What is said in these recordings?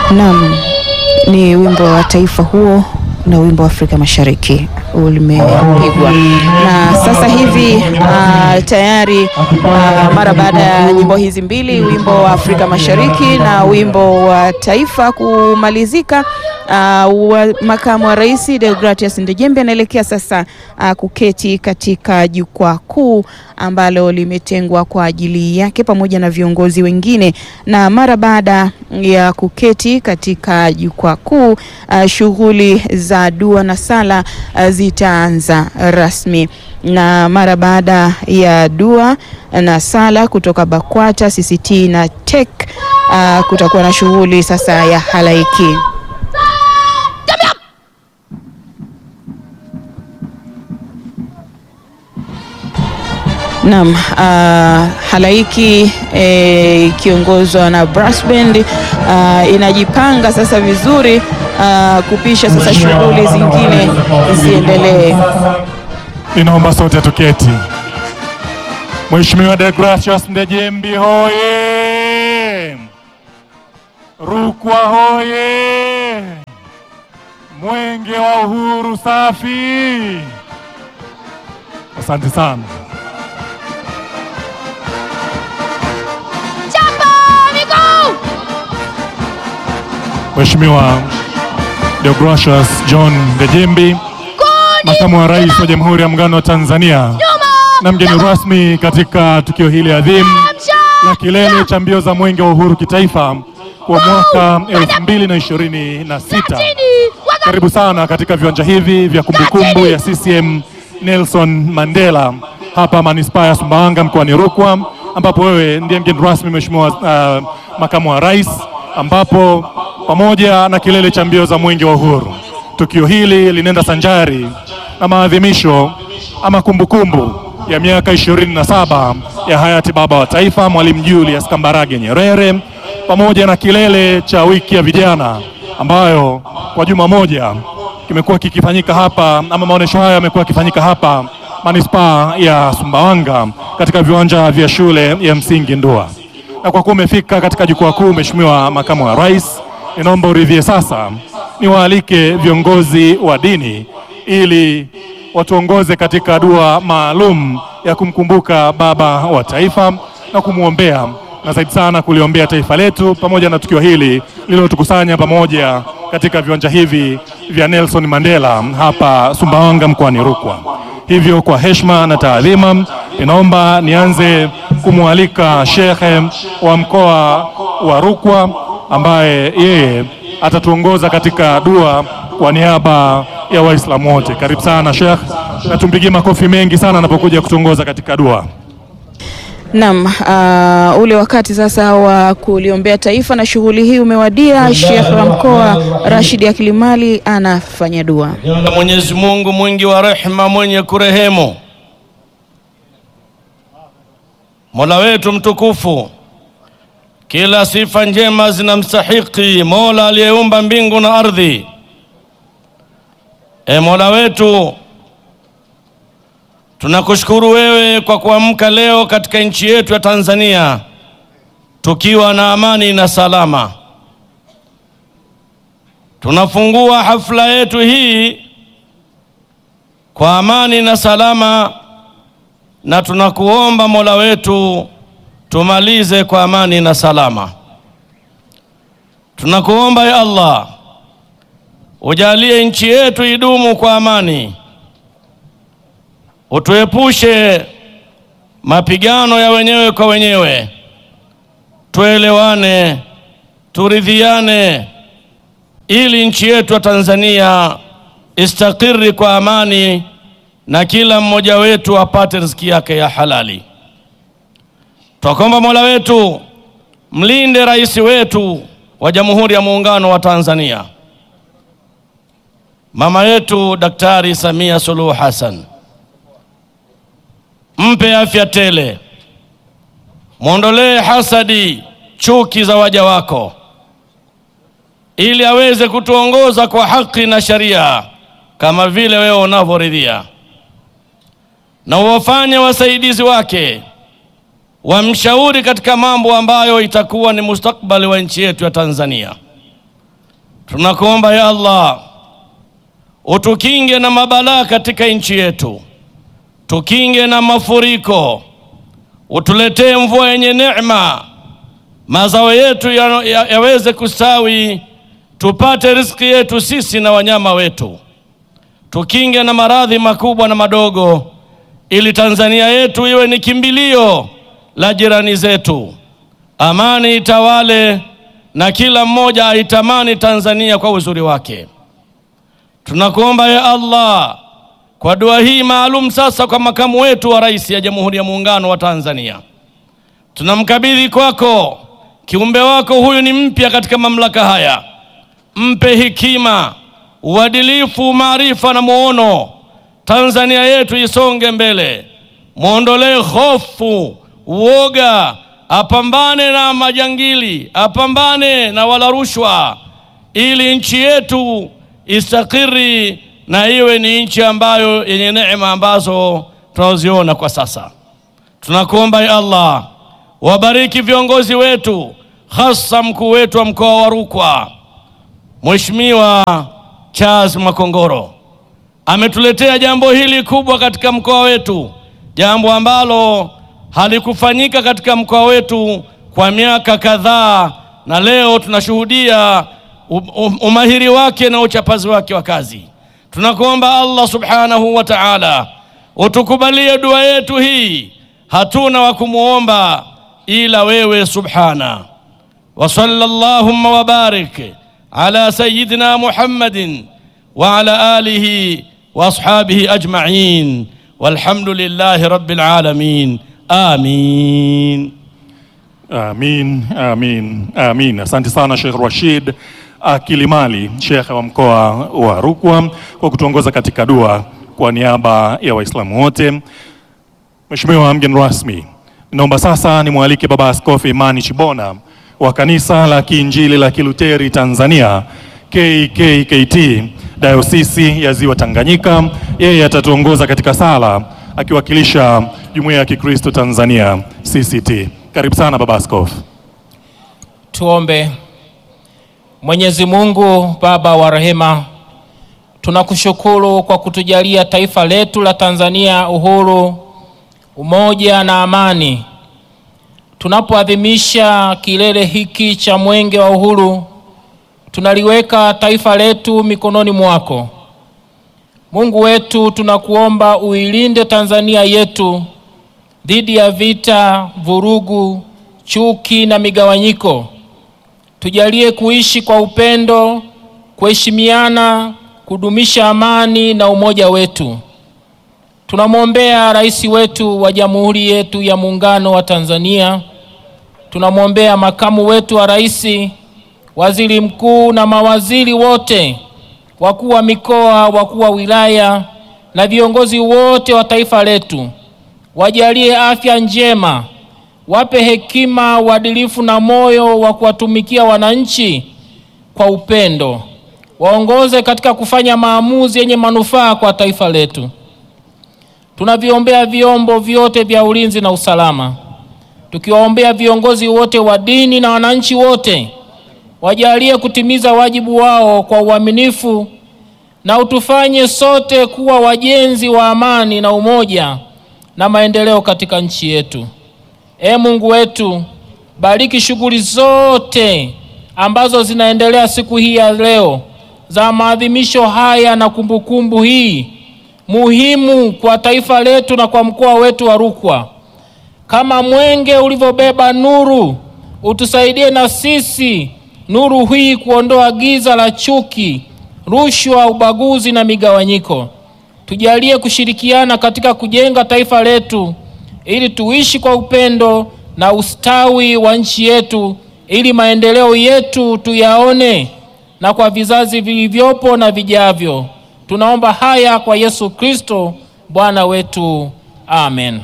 Naam, ni wimbo wa taifa huo na wimbo wa Afrika Mashariki ulimepigwa na sasa hivi uh, tayari uh, mara baada ya nyimbo hizi mbili, wimbo wa Afrika Mashariki na wimbo wa taifa kumalizika, uh, wa makamu wa rais Deogratias Ndejembe anaelekea sasa uh, kuketi katika jukwaa kuu ambalo limetengwa kwa ajili yake pamoja na viongozi wengine, na mara baada ya kuketi katika jukwaa kuu uh, shughuli za dua na sala uh, zitaanza rasmi, na mara baada ya dua na sala kutoka BAKWATA, CCT na TEC uh, kutakuwa na shughuli sasa ya halaiki. Naam, uh, halaiki ikiongozwa e, na brass band uh, inajipanga sasa vizuri uh, kupisha sasa shughuli zingine ziendelee. Ninaomba sote tuketi. Mheshimiwa Deogratias Ndejembi hoye! Rukwa hoye! Mwenge wa Uhuru safi! Asante sana. Mheshimiwa Deogratias John Ndejembi, Makamu wa Rais wa Jamhuri ya Muungano wa Tanzania na mgeni rasmi katika tukio hili adhimu la kilele cha mbio za Mwenge wa Uhuru kitaifa kwa mwaka 2026. Karibu sana katika viwanja hivi vya kumbukumbu ya CCM Nelson Mandela hapa manispaa ya Sumbawanga mkoani Rukwa, ambapo wewe ndiye mgeni rasmi Mheshimiwa uh, Makamu wa Rais, ambapo pamoja na kilele cha mbio za Mwenge wa Uhuru, tukio hili linaenda sanjari na maadhimisho ama kumbukumbu ya miaka 27 ya hayati baba wa taifa Mwalimu Julius Kambarage Nyerere, pamoja na kilele cha wiki ya vijana ambayo kwa juma moja kimekuwa kikifanyika hapa ama maonesho haya yamekuwa yakifanyika hapa manispaa ya Sumbawanga katika viwanja vya shule ya msingi Ndua. Na kwa kuwa umefika katika jukwaa kuu, Mheshimiwa Makamu wa Rais, ninaomba uridhie sasa niwaalike viongozi wa dini ili watuongoze katika dua maalum ya kumkumbuka baba wa taifa na kumwombea na zaidi sana kuliombea taifa letu pamoja na tukio hili lililotukusanya pamoja katika viwanja hivi vya Nelson Mandela hapa Sumbawanga mkoani Rukwa. Hivyo kwa heshima na taadhima, ninaomba nianze kumwalika shekhe wa mkoa wa Rukwa ambaye yeye atatuongoza katika dua kwa niaba ya Waislamu wote. Karibu sana Sheikh, na tumpigie makofi mengi sana anapokuja kutuongoza katika dua. Naam, uh, ule wakati sasa wa kuliombea taifa na shughuli hii umewadia. Sheikh wa mkoa Rashid Akilimali anafanya dua. Mwenyezi Mungu mwingi wa rehema, mwenye kurehemu, Mola wetu mtukufu, kila sifa njema zinamstahiki Mola aliyeumba mbingu na ardhi. E Mola wetu, tunakushukuru wewe kwa kuamka leo katika nchi yetu ya Tanzania tukiwa na amani na salama. Tunafungua hafla yetu hii kwa amani na salama, na tunakuomba Mola wetu tumalize kwa amani na salama. Tunakuomba ya Allah ujalie nchi yetu idumu kwa amani, utuepushe mapigano ya wenyewe kwa wenyewe, tuelewane, turidhiane, ili nchi yetu ya Tanzania istakiri kwa amani na kila mmoja wetu apate riziki yake ya halali. Twakomba Mola wetu mlinde rais wetu wa Jamhuri ya Muungano wa Tanzania, mama yetu Daktari Samia Suluhu Hassan, mpe afya tele, mwondolee hasadi, chuki za waja wako, ili aweze kutuongoza kwa haki na sharia kama vile wewe unavyoridhia, na uwafanye wasaidizi wake wamshauri katika mambo ambayo itakuwa ni mustakbali wa nchi yetu ya Tanzania. tunakuomba ya Allah utukinge na mabalaa katika nchi yetu, tukinge na mafuriko, utuletee mvua yenye neema, mazao yetu ya- ya- yaweze kustawi, tupate riziki yetu sisi na wanyama wetu, tukinge na maradhi makubwa na madogo, ili Tanzania yetu iwe ni kimbilio la jirani zetu, amani itawale na kila mmoja aitamani Tanzania kwa uzuri wake. Tunakuomba ya Allah kwa dua hii maalum sasa kwa makamu wetu wa rais ya Jamhuri ya Muungano wa Tanzania, tunamkabidhi kwako kiumbe wako huyu, ni mpya katika mamlaka haya, mpe hekima, uadilifu, maarifa na muono. Tanzania yetu isonge mbele, mwondolee hofu, uoga, apambane na majangili, apambane na wala rushwa, ili nchi yetu istakiri na iwe ni nchi ambayo yenye neema ambazo tunaziona kwa sasa. Tunakuomba ya Allah, wabariki viongozi wetu, hasa mkuu wetu wa mkoa wa Rukwa, Mheshimiwa Charles Makongoro ametuletea jambo hili kubwa katika mkoa wetu, jambo ambalo halikufanyika katika mkoa wetu kwa miaka kadhaa, na leo tunashuhudia um- um- umahiri wake na uchapazi wake wa kazi. Tunakuomba Allah subhanahu wa ta'ala utukubalie dua yetu hii, hatuna wa kumwomba ila wewe subhana wa sallallahu wa barik ala sayyidina Muhammadin wa ala alihi wa ashabihi ajma'in walhamdulillahi rabbil alamin amin. Amin, amin, amin. Asante sana Sheikh Rashid Akilimali, Sheikh wa mkoa wa Rukwa kwa kutuongoza katika dua kwa niaba ya Waislamu wote. Mheshimiwa mgeni rasmi, naomba sasa nimwalike Baba Askofu Imani Chibona wa Kanisa la Kiinjili la Kiluteri Tanzania KKKT Dayosisi ya Ziwa Tanganyika. Yeye atatuongoza katika sala akiwakilisha Jumuiya ya Kikristo Tanzania CCT. Karibu sana Baba Askofu. Tuombe. Mwenyezi Mungu Baba wa rehema, tunakushukuru kwa kutujalia taifa letu la Tanzania uhuru, umoja na amani. Tunapoadhimisha kilele hiki cha mwenge wa uhuru, tunaliweka taifa letu mikononi mwako. Mungu wetu, tunakuomba uilinde Tanzania yetu dhidi ya vita, vurugu, chuki na migawanyiko. Tujalie kuishi kwa upendo, kuheshimiana, kudumisha amani na umoja wetu. Tunamwombea rais wetu wa Jamhuri yetu ya Muungano wa Tanzania. Tunamwombea makamu wetu wa rais, waziri mkuu na mawaziri wote, wakuu wa mikoa, wakuu wa wilaya na viongozi wote wa taifa letu. Wajalie afya njema, wape hekima, uadilifu na moyo wa kuwatumikia wananchi kwa upendo. Waongoze katika kufanya maamuzi yenye manufaa kwa taifa letu. Tunaviombea vyombo vyote vya ulinzi na usalama, tukiwaombea viongozi wote wa dini na wananchi wote, wajalie kutimiza wajibu wao kwa uaminifu, na utufanye sote kuwa wajenzi wa amani na umoja na maendeleo katika nchi yetu. Ee Mungu wetu, bariki shughuli zote ambazo zinaendelea siku hii ya leo za maadhimisho haya na kumbukumbu hii muhimu kwa taifa letu na kwa mkoa wetu wa Rukwa. Kama mwenge ulivyobeba nuru, utusaidie na sisi nuru hii kuondoa giza la chuki, rushwa, ubaguzi na migawanyiko. Tujalie kushirikiana katika kujenga taifa letu ili tuishi kwa upendo na ustawi wa nchi yetu, ili maendeleo yetu tuyaone na kwa vizazi vilivyopo na vijavyo. Tunaomba haya kwa Yesu Kristo Bwana wetu, amen.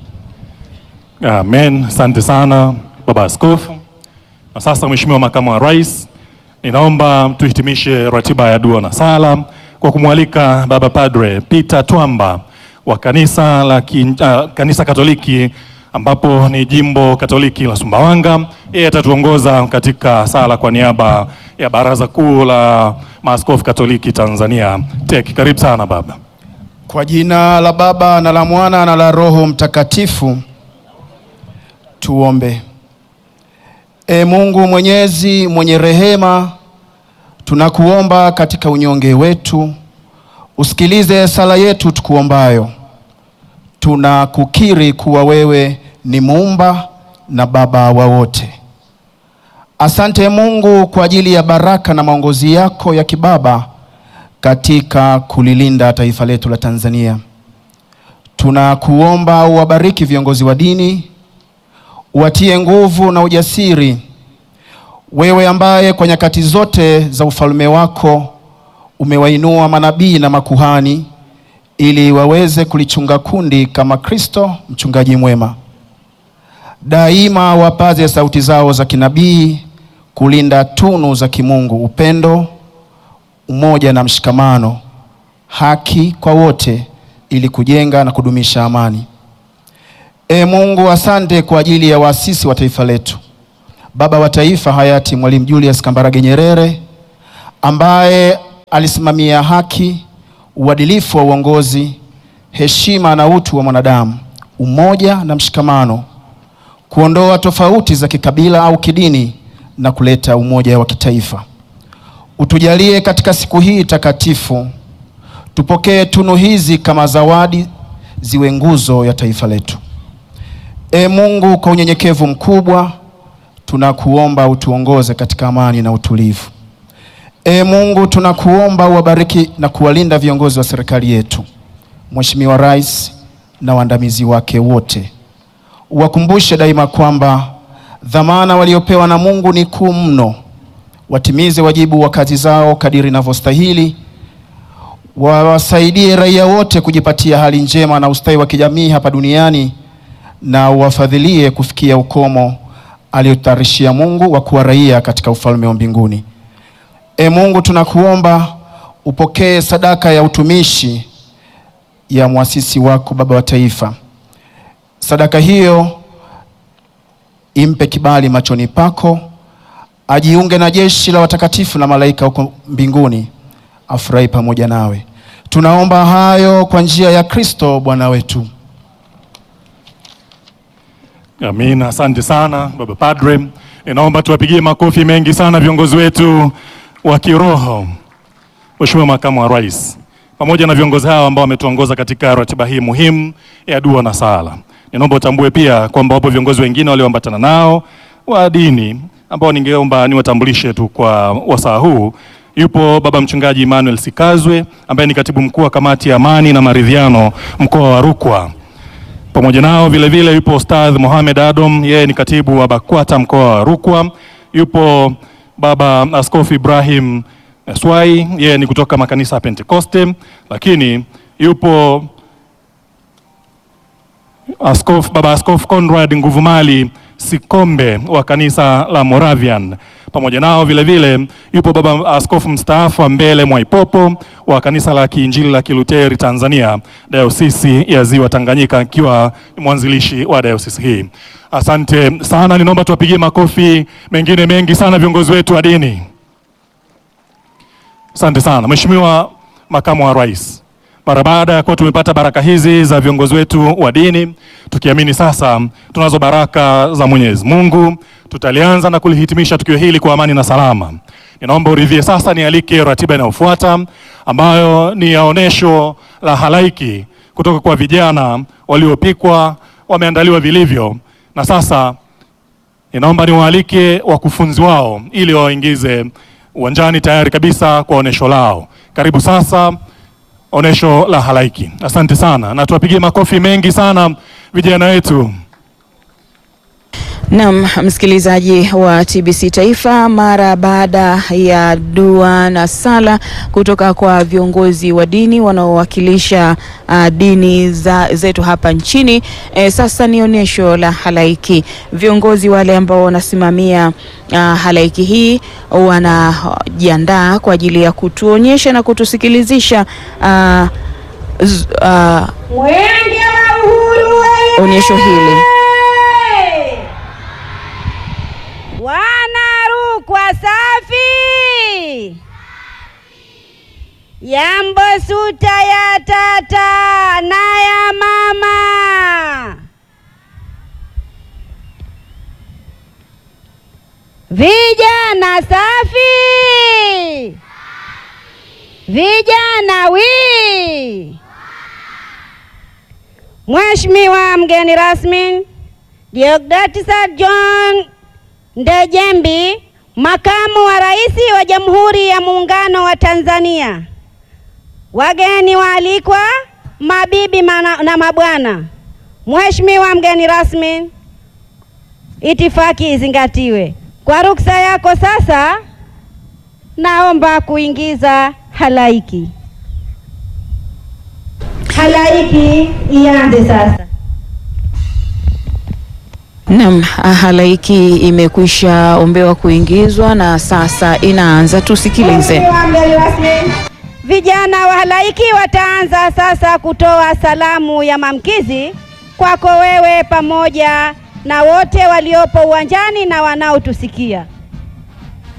Amen. Asante sana Baba Askofu. Na sasa Mheshimiwa Makamu wa Rais, ninaomba tuhitimishe ratiba ya dua na sala kwa kumwalika Baba Padre Peter Twamba wa kanisa la ki, uh, kanisa Katoliki ambapo ni jimbo Katoliki la Sumbawanga. Yeye atatuongoza katika sala kwa niaba ya Baraza Kuu la Maaskofu Katoliki Tanzania TEC. Karibu sana baba. Kwa jina la Baba na la Mwana na la Roho Mtakatifu, tuombe. E Mungu Mwenyezi mwenye rehema, tunakuomba katika unyonge wetu usikilize sala yetu tukuombayo. Tunakukiri kuwa wewe ni muumba na baba wa wote. Asante Mungu kwa ajili ya baraka na maongozi yako ya kibaba katika kulilinda taifa letu la Tanzania. Tunakuomba uwabariki viongozi wa dini, uwatie nguvu na ujasiri, wewe ambaye kwa nyakati zote za ufalme wako umewainua manabii na makuhani ili waweze kulichunga kundi kama Kristo mchungaji mwema. Daima wapaze sauti zao za kinabii kulinda tunu za kimungu, upendo, umoja na mshikamano, haki kwa wote, ili kujenga na kudumisha amani. E Mungu, asante kwa ajili ya waasisi wa taifa letu, baba wa taifa hayati Mwalimu Julius Kambarage Nyerere ambaye alisimamia haki, uadilifu wa uongozi, heshima na utu wa mwanadamu, umoja na mshikamano, kuondoa tofauti za kikabila au kidini na kuleta umoja wa kitaifa. Utujalie katika siku hii takatifu, tupokee tunu hizi kama zawadi, ziwe nguzo ya taifa letu. E Mungu, kwa unyenyekevu mkubwa tunakuomba utuongoze katika amani na utulivu. E Mungu, tunakuomba uwabariki na kuwalinda viongozi wa serikali yetu, Mheshimiwa Rais na waandamizi wake wote. Uwakumbushe daima kwamba dhamana waliopewa na Mungu ni kuu mno. Watimize wajibu wa kazi zao kadiri inavyostahili. Wawasaidie raia wote kujipatia hali njema na ustawi wa kijamii hapa duniani, na uwafadhilie kufikia ukomo aliotayarishia Mungu wa kuwa raia katika ufalme wa mbinguni. E Mungu, tunakuomba upokee sadaka ya utumishi ya mwasisi wako baba wa taifa. Sadaka hiyo impe kibali machoni pako, ajiunge na jeshi la watakatifu na malaika huko mbinguni, afurahi pamoja nawe. Tunaomba hayo kwa njia ya Kristo Bwana wetu. Amina, asante sana baba padre. Ninaomba tuwapigie makofi mengi sana viongozi wetu wa kiroho, Mheshimiwa Makamu wa Rais, pamoja na viongozi hao ambao wametuongoza katika ratiba hii muhimu ya dua na sala. Ninaomba utambue pia kwamba wapo viongozi wengine walioambatana nao wa dini ambao ningeomba niwatambulishe tu kwa wasaa huu. Yupo baba mchungaji Emmanuel Sikazwe ambaye ni katibu mkuu wa kamati ya amani na maridhiano mkoa wa Rukwa. Pamoja nao vile vile yupo Ustadh Mohamed Adom, yeye ni katibu wa BAKWATA mkoa wa Rukwa. Yupo baba Askofu Ibrahim Swai, yeye ni kutoka makanisa ya Pentekoste, lakini yupo Askofu, baba Askofu Conrad Nguvumali Sikombe wa kanisa la Moravian. Pamoja nao vile vile yupo baba askofu mstaafu wa Mbele Mwaipopo wa kanisa la Kiinjili la Kiluteri Tanzania, dayosisi ya Ziwa Tanganyika, akiwa mwanzilishi wa dayosisi hii. Asante sana, ninaomba tuwapigie makofi mengine mengi sana viongozi wetu wa dini. Asante sana Mheshimiwa Makamu wa Rais, mara baada ya kuwa tumepata baraka hizi za viongozi wetu wa dini, tukiamini sasa tunazo baraka za Mwenyezi Mungu, tutalianza na kulihitimisha tukio hili kwa amani na salama. Ninaomba uridhie sasa nialike ratiba inayofuata ambayo ni ya onesho la halaiki kutoka kwa vijana waliopikwa, wameandaliwa vilivyo, na sasa ninaomba niwaalike wakufunzi wao ili wawaingize uwanjani tayari kabisa kwa onesho lao. Karibu sasa onesho la halaiki. Asante sana, na tuwapigie makofi mengi sana vijana wetu. Naam, msikilizaji wa TBC Taifa, mara baada ya dua na sala kutoka kwa viongozi wa dini wanaowakilisha uh, dini za, zetu hapa nchini e, sasa ni onyesho la halaiki. Viongozi wale ambao wanasimamia uh, halaiki hii wanajiandaa kwa ajili ya kutuonyesha na kutusikilizisha uh, z, uh, Mwenge wa Uhuru onyesho hili. Yambo suta ya tata na ya mama. Vijana safi, vijana wi. Mheshimiwa mgeni rasmi Deogratias John Ndejembi, makamu wa rais wa Jamhuri ya Muungano wa Tanzania, wageni waalikwa, mabibi mana- na mabwana, Mheshimiwa mgeni rasmi, itifaki izingatiwe. Kwa ruksa yako sasa, naomba kuingiza halaiki. Halaiki ianze sasa. Naam, halaiki imekwisha ombewa kuingizwa na sasa inaanza. Tusikilize. Mheshimiwa mgeni rasmi, vijana wa halaiki wataanza sasa kutoa salamu ya maamkizi kwako wewe pamoja na wote waliopo uwanjani na wanaotusikia.